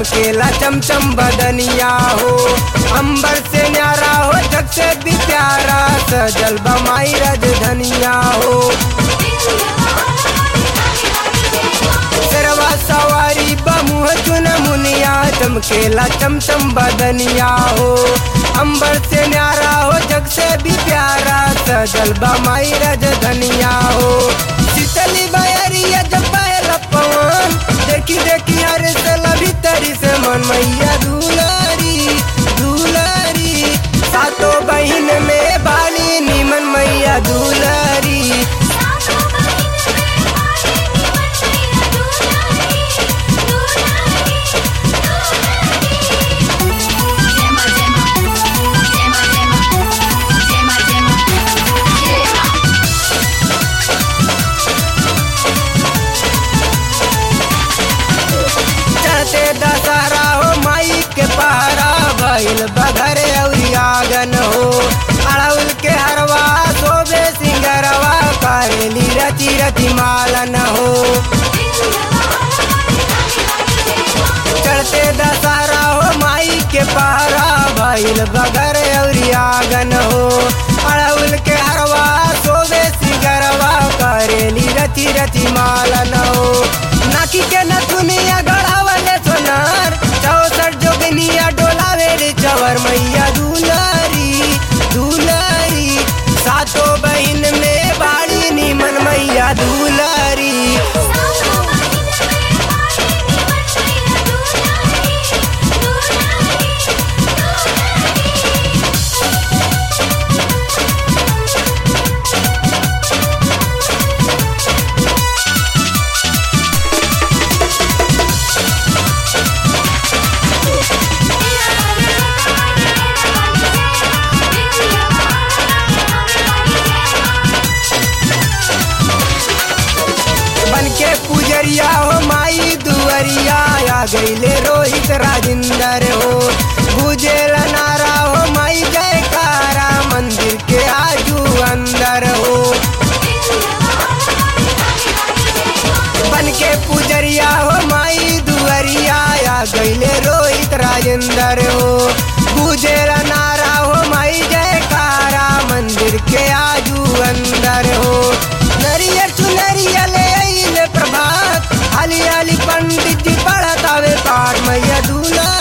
चमकेला चमचम बदनिया हो अंबर से न्यारा हो जग से भी प्यारा सजल बमाई रज धनिया हो सरवा सवारी बमुह चुन मुनिया चमकेला चमचम बदनिया हो अंबर से न्यारा हो जग से भी प्यारा सजल बमाई रज धनिया हो शीतली बयरिया जब पहला पवन देखी देखी हर सला भीतरी से मन मैया दुलारी दुलारी सातो बहिन में बाली निमन मैया दुलारी चढ़ते दशहरा हो माई के पहरा भइल बघरे अउरी आगन हो अड़उल के हरवा शोभे सिंगरवा करेली रति रति मालन हो चढ़ते दशहरा हो माई के पहरा भइल बघरे अउरी आगन हो अड़उल के हरवा शोभे सिंगरवा करेली रति रति मालन हो नाकी के नथुनिया गढ़ावले सोनार चौसठ जोगनिया डोलावे रे चवर मैया दुलारी दुलारी सातो बहिन में बाड़ी निमन मैया दुलारी बन के पुजरिया हो माई दुअरिया आ गईले रोहित राजिंदर हो गुजेल नारा हो माई जयकारा मंदिर के आजू अंदर हो बन के पुजरिया हो माई दुअरिया आ गईले रोहित राजेंद्र हो गुजेल नारा हो माई जयकारा मंदिर के आजू अंदर हो नरियर चुनरिया ले आइले प्रभात हाली हाली पंडित जी पढ़तावे पाठ मैया दूल्हा